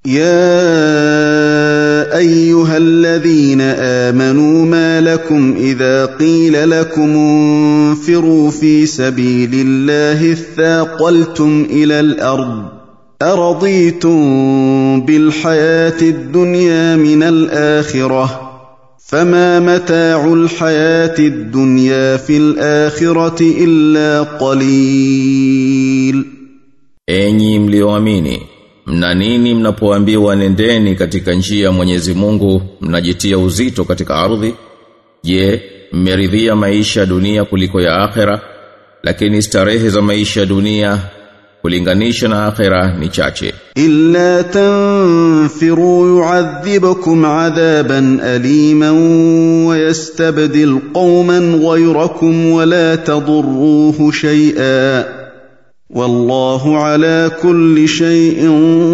يا ايها الذين امنوا ما لكم اذا قيل لكم انفروا في سبيل الله اثاقلتم الى الارض ارضيتم بالحياه الدنيا من الاخره فما متاع الحياه الدنيا في الاخره الا قليل Enyi mlioamini, mna nini mnapoambiwa nendeni katika njia ya Mwenyezi Mungu, mnajitia uzito katika ardhi? Je, mmeridhia maisha ya dunia kuliko ya akhera? Lakini starehe za maisha ya dunia kulinganisha na akhera ni chache. إلا تنفروا يعذبكم عذابا أليما ويستبدل قوما غيركم ولا تضروه شيئا والله على كل شيء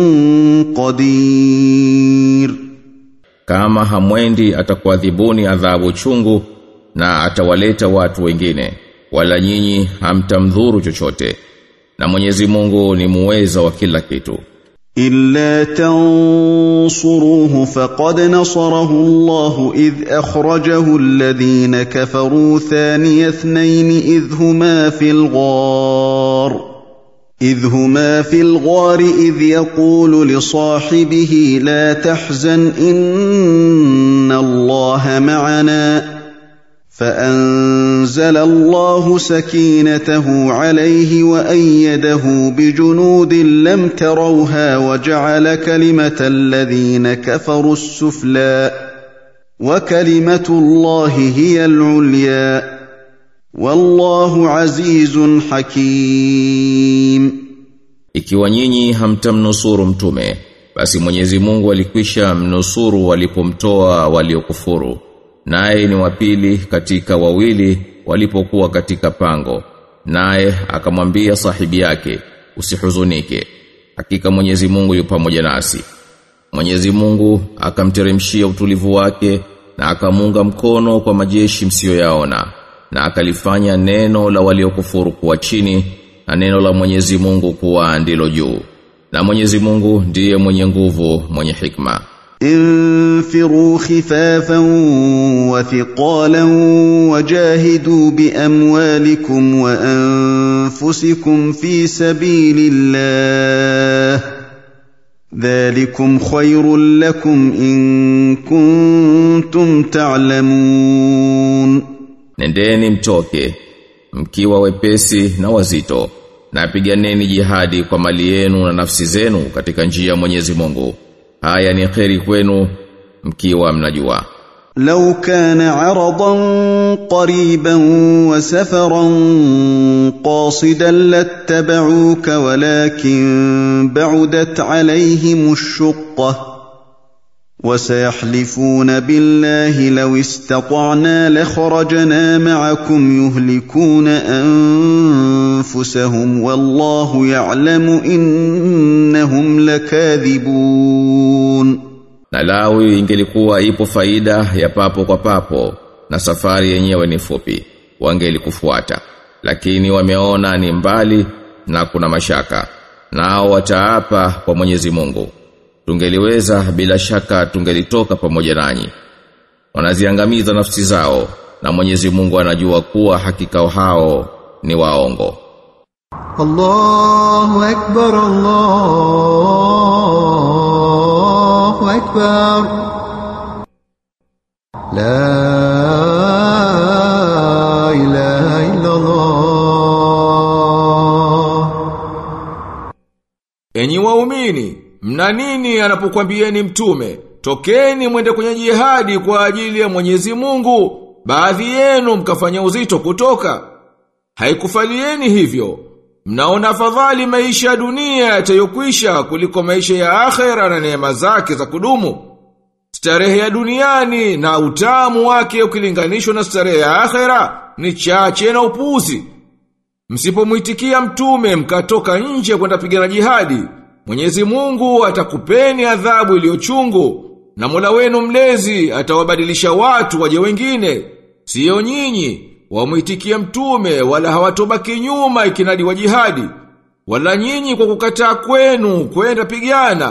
قدير Kama hamwendi atakuadhibuni adhabu chungu na atawaleta watu wengine, wala nyinyi hamtamdhuru chochote. Na Mwenyezi Mungu ni muweza wa kila kitu. إلا تنصروه فقد نصره الله إذ أخرجه الذين كفروا ثاني اثنين إذ هما في الغار إذ هما في الغار إذ يقول لصاحبه لا تحزن إن الله معنا فأنزل الله سكينته عليه وأيده بجنود لم تروها وجعل كلمة الذين كفروا السفلى وكلمة الله هي العليا والله عزيز حكيم Ikiwa nyinyi hamtamnusuru mtume, basi Mwenyezi Mungu alikwisha mnusuru walipomtoa waliokufuru. Naye ni wapili katika wawili walipokuwa katika pango. Naye akamwambia sahibi yake, usihuzunike. Hakika Mwenyezi Mungu yu pamoja nasi. Mwenyezi Mungu akamteremshia utulivu wake na akamunga mkono kwa majeshi msiyoyaona na akalifanya neno la waliokufuru kuwa chini na neno la Mwenyezi Mungu kuwa ndilo juu. Na Mwenyezi Mungu ndiye mwenye nguvu, mwenye hikma. انفروا خفافا وثقالا وجاهدوا باموالكم وانفسكم في سبيل الله ذلكم خير لكم ان كنتم تعلمون Nendeni mtoke, mkiwa wepesi na wazito, na piganeni jihadi kwa mali yenu na nafsi zenu katika njia ya Mwenyezi Mungu. Haya ni kheri kwenu mkiwa mnajua. لو كان عرضا قريبا وسفرا قاصدا لاتبعوك ولكن بعدت عليهم الشقه وسيحلفون بالله لو استطعنا لخرجنا معكم يهلكون انفسهم والله يعلم انهم لكاذبون Na lawi ingelikuwa ipo faida ya papo kwa papo na safari yenyewe ni fupi, wangelikufuata. Lakini wameona ni mbali na kuna mashaka. Nao wataapa kwa Mwenyezi Mungu. Tungeliweza bila shaka tungelitoka pamoja nanyi. Wanaziangamiza nafsi zao na Mwenyezi Mungu anajua kuwa hakika hao ni waongo. الله أكبر الله أكبر لا إله إلا الله Enyi waumini, mna nini anapokuambieni mtume? Tokeni mwende kwenye jihadi kwa ajili ya Mwenyezi Mungu. Baadhi yenu mkafanya uzito kutoka. Haikufalieni hivyo. Mnaona afadhali maisha ya dunia yatayokwisha kuliko maisha ya akhera na neema zake za kudumu. Starehe ya duniani na utamu wake ukilinganishwa na starehe ya akhera ni chache na upuzi. Msipomwitikia mtume mkatoka nje kwenda pigana jihadi, Mwenyezi Mungu atakupeni adhabu iliyochungu na Mola wenu mlezi atawabadilisha watu waje wengine, sio nyinyi wamwitikia mtume wala hawatobaki nyuma ikinadi wa jihadi, wala nyinyi kwa kukataa kwenu kwenda pigana,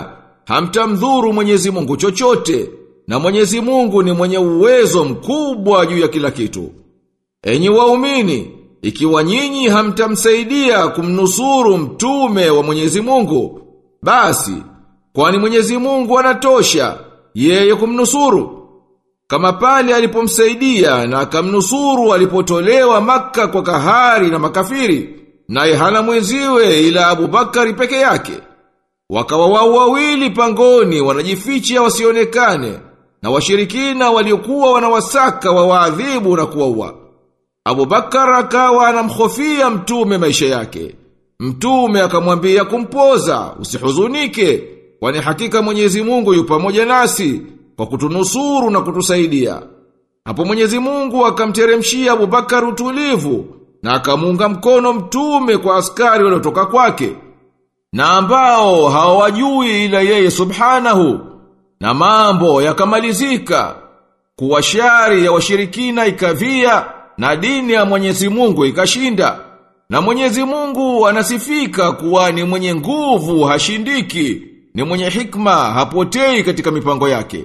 hamtamdhuru Mwenyezi Mungu chochote na Mwenyezi Mungu ni mwenye uwezo mkubwa juu ya kila kitu. Enyi waumini, ikiwa nyinyi hamtamsaidia kumnusuru mtume wa Mwenyezi Mungu, basi kwani Mwenyezi Mungu anatosha yeye kumnusuru. Kama pale alipomsaidia na akamnusuru alipotolewa maka kwa kahari na makafiri, naye hana mwenziwe ila Abubakari peke yake. Wakawa wao wawili pangoni wanajificha wasionekane na washirikina waliokuwa wanawasaka wawaadhibu na kuwaua. Abubakar akawa anamhofia mtume maisha yake. Mtume akamwambia kumpoza, usihuzunike, kwani hakika Mwenyezi Mungu yu pamoja nasi kwa kutunusuru na kutusaidia. Hapo Mwenyezi Mungu akamteremshia Abubakar utulivu na akamuunga mkono mtume kwa askari waliotoka kwake na ambao hawajui ila yeye subhanahu na mambo yakamalizika kuwa shari ya washirikina ikavia na dini ya Mwenyezi Mungu ikashinda na Mwenyezi Mungu anasifika kuwa ni mwenye nguvu hashindiki ni mwenye hikma hapotei katika mipango yake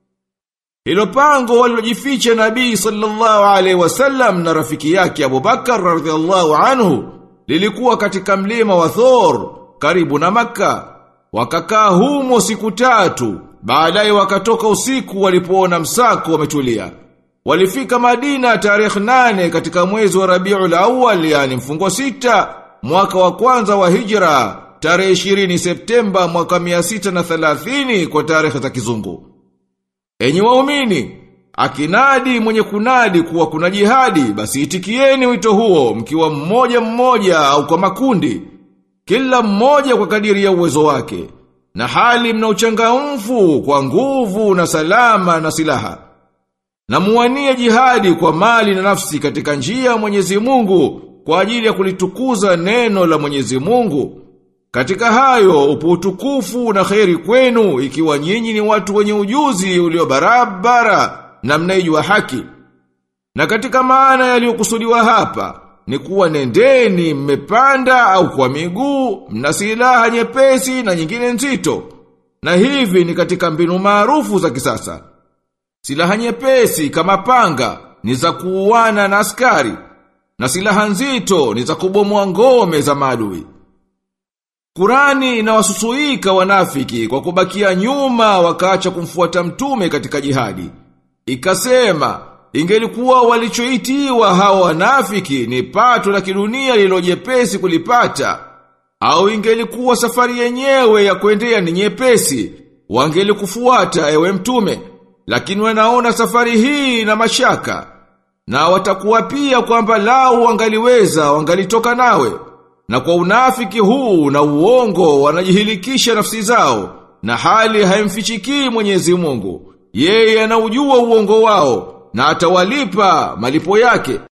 hilo pango walilojificha Nabii sallallahu alaihi wasallam na rafiki yake Abubakar radhiallahu anhu lilikuwa katika mlima wa Thor karibu na Makka. Wakakaa humo siku tatu, baadaye wakatoka usiku walipoona msako wametulia. Walifika Madina tarehe nane katika mwezi wa Rabiul Awwal yani mfungo sita mwaka wa kwanza wa Hijra tarehe 20 Septemba mwaka 630 kwa tarehe za kizungu. Enyi waumini, akinadi mwenye kunadi kuwa kuna jihadi, basi itikieni wito huo mkiwa mmoja mmoja au kwa makundi, kila mmoja kwa kadiri ya uwezo wake, na hali mna uchangamfu kwa nguvu na salama na silaha. Na muwanie jihadi kwa mali na nafsi katika njia ya Mwenyezi Mungu kwa ajili ya kulitukuza neno la Mwenyezi Mungu. Katika hayo upo utukufu na kheri kwenu ikiwa nyinyi ni watu wenye ujuzi ulio barabara na mnaijua haki. Na katika maana yaliyokusudiwa hapa ni kuwa nendeni mmepanda au kwa miguu, mna silaha nyepesi na nyingine nzito. Na hivi ni katika mbinu maarufu za kisasa. Silaha nyepesi kama panga ni za kuuana na askari na silaha nzito ni za kubomoa ngome za maadui. Kurani inawasusuika wanafiki kwa kubakia nyuma wakaacha kumfuata mtume katika jihadi. Ikasema, ingelikuwa walichoitiwa hawa wanafiki ni pato la kidunia lililojepesi kulipata, au ingelikuwa safari yenyewe ya kuendea ni nyepesi, wangelikufuata ewe mtume, lakini wanaona safari hii na mashaka, na watakuwa pia kwamba lau wangaliweza wangalitoka nawe. Na kwa unafiki huu na uongo wanajihilikisha nafsi zao na hali haimfichikii Mwenyezi Mungu. Yeye anaujua uongo wao na atawalipa malipo yake.